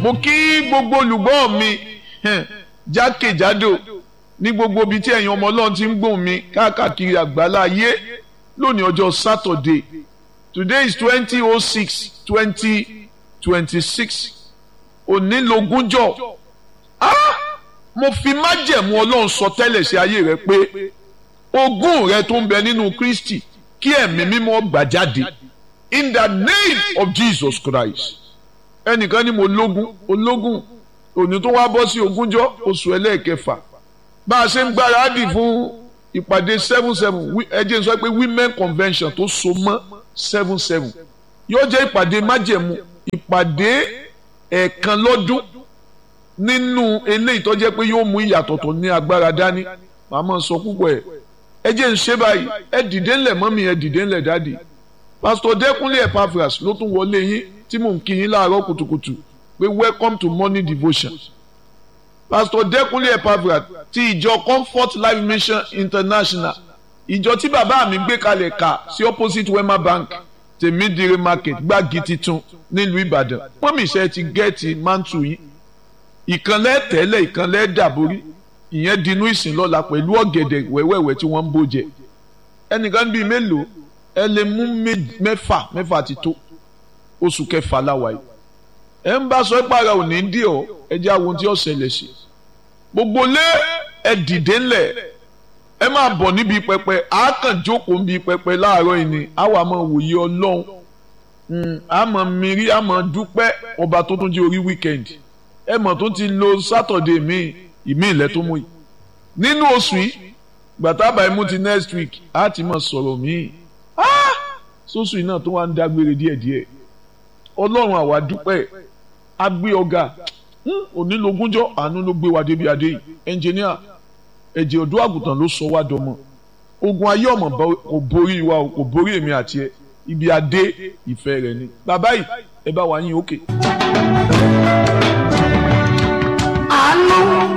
mo kí gbogbo olùgbọ́ mi jákèjádò ní gbogbo ibi tí ẹ̀yin ọmọ ọlọ́run ti ń gbóhùn mi káàkiri àgbálá ayé lónìí ọjọ́ Saturday today is twenty oh six twenty twenty six òní lógúnjọ́ ah mo fi májẹ̀mú ọlọ́run sọ tẹ́lẹ̀ sí ayé rẹ pé ogún rẹ tó ń bẹ nínú Kristi kí ẹ̀mí mímọ́ gbà jáde in the name of Jesus Christ ẹnìkan ní mo lógún ológún òní tó wá bọ́ sí ogúnjọ́ oṣù ẹlẹ́ẹ̀kẹfà bá a ṣe ń gbáradì fún ìpàdé seven seven ẹ jẹ́ n sọ pé women convention tó so mọ́ seven seven yóò jẹ́ ìpàdé májẹ̀mú ìpàdé ẹ̀ẹ̀kan lọ́dún nínú eléyìí tó jẹ́ pé yóò mú ìyàtọ̀ tó ní agbára dání màá máa sọ púpọ̀ ẹ̀ ẹ jẹ́ ń ṣe báyìí ẹ dìde ńlẹ̀ mọ́mí ẹ dìde ńlẹ̀ dáàdì pásítọ̀ dẹ́kunlé Epaphras ló tún wọlé yín tí mò ń kí yín láàárọ̀ kùtùkùtù pé welcome to morning devotion pásítọ̀ dẹ́kunlé Epaphras ti ìjọ Comfort Life Mission International ìjọ tí bàbá mi gbé kalẹ̀ kà sí opposite Wema Bank tèmídìrí market gbági titun nílùú Ìbàdàn pọ́nmi iṣẹ́ ti gẹ́ẹ̀tì mántù yín ìkànlẹ̀ tẹ́lẹ̀ ìkànlẹ̀ dàborí ìyẹn dinú ìsìn lọ́la pẹ̀lú ọ̀gẹ̀dẹ̀ wẹ́wẹ́wẹ́ tí wọ́n ń bó jẹ ẹnìkan bíi mélòó ẹ lè mú mẹ́fà mẹ́fà ti tó oṣù kẹfà láwa yìí ẹ ń bá sọ ìpara òní dí ọ ẹ jẹ́ àwọn tí ó ṣẹlẹ̀ sí gbogbo lé ẹ dìde ńlẹ̀ ẹ máa bọ̀ níbi pẹpẹ àákàn jókòó níbi pẹpẹ láàárọ̀ yìí ni àwa máa wòye ọlọ́run àmọ́ mìírí àmọ́ dúpẹ́ ọba tó tún jẹ́ orí wíkẹ́ndì ẹ mọ̀ tó ti lo sátọ̀dé míì ìmí ilẹ̀ tó mú yìí nínú oṣù yìí gbàtàbà imú ti next week á ti mọ̀ sọ̀rọ̀ míì sóṣù yìí náà tó wá ń dágbére díẹ̀díẹ̀ ọlọ́run àwa dúpẹ́ á gbé ọ̀gá onílogúnjọ́ àánú ló gbé wa débi adé yìí ẹnjìníà ẹ̀jẹ̀ ọ̀dọ́ àgùntàn ló sọ wá dọmọ ogun ayé ọmọ kò borí wa kò borí èmi àti ẹ ibi adé ìfẹ́ rẹ ni bàbá yìí ẹ bá wa yín òkè. Okay.